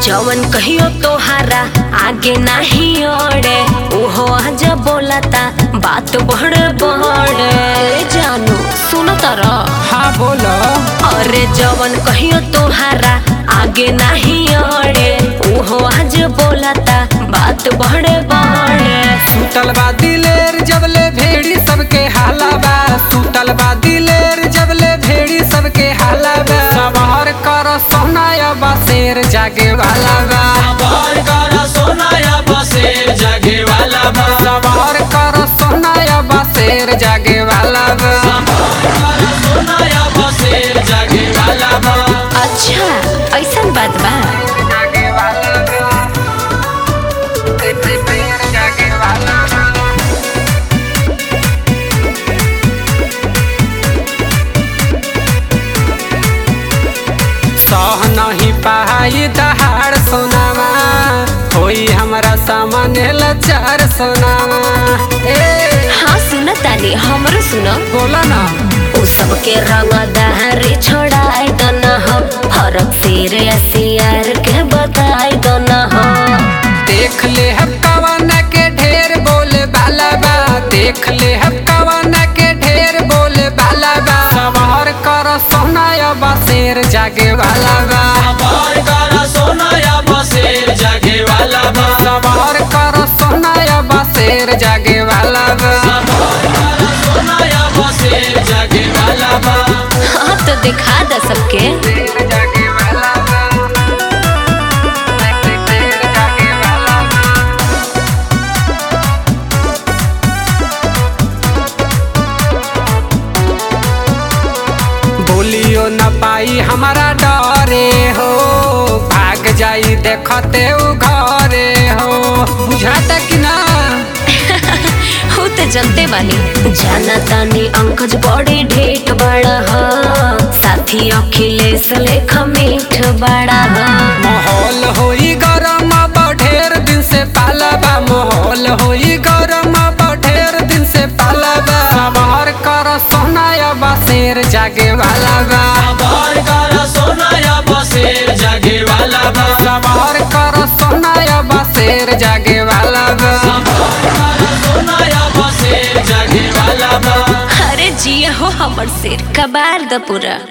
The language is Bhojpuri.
जवन कहियो तोहारा आगे नाही ओड़े उहो आज बोलता बात बड़े बड़े जानू सुनो तारा हाँ बोलो अरे जवन कहियो तोहारा आगे नाही ओड़े उहो आज बोलता बात बड़े बड़े सुतल बा दिलेर जबले भेड़ी सबके हाला बा सुतल बा दिलेर जबले भेड़ी सबके हाला बा सवार कर सोनाया बा शेर जागे वाला बा सवार कर सोनाया बसेर जगे वाला बा सवार कर सोनाया बा शेर जागे वाला बा कर सोनाया बसेर जगे वाला बा अच्छा ऐसा बात बा जागे वाला बा शेर जागे वाला बा सह नहीं पाई दहाड़ सोनामा होई हमरा सामने लचार सोनामा ए हाँ सुनो तानी हमरो सुनो बोला ना उ सबके रंग दहरी छोड़ाई दो न हो फरक सिर सियार के बताई दो न हो देख ले हम कवन के ढेर बोले बाला बा देख ले हम कवन के ढेर बोले बाला बा सवार कर सोनाया बा शेर जागे वाला बा सवार कर सोनाया बसेर जगे वाला बा सवार कर सोनाया बा शेर जागे वाला बा कर सोनाया बसेर जगे वाला बा हाँ तो दिखा दो सबके शेर जागे वाला बा शेर जागे वाला बा बोलियो न पाई हमारा डरे हो भाग जाई देखते उ घरे हो बुझाता कि ना हो तो जनते बानी जाना तानी अंकज बड़ी ढेट बड़ा हो साथी अखिलेश लेख मीठ बड़ा हो माहौल होई गरम अब ढेर दिन से पालबा माहौल होई गरम अब ढेर दिन से पालबा सवार कर सोनाया बा शेर जागे वाला बा सवार कर सोनाया बसेर जगे वाला बा सवार कर सोनाया बा शेर जागे वाला बा कर सोनाया बसेर जगे वाला बा अरे जिया हो हमर सिर कबार द पूरा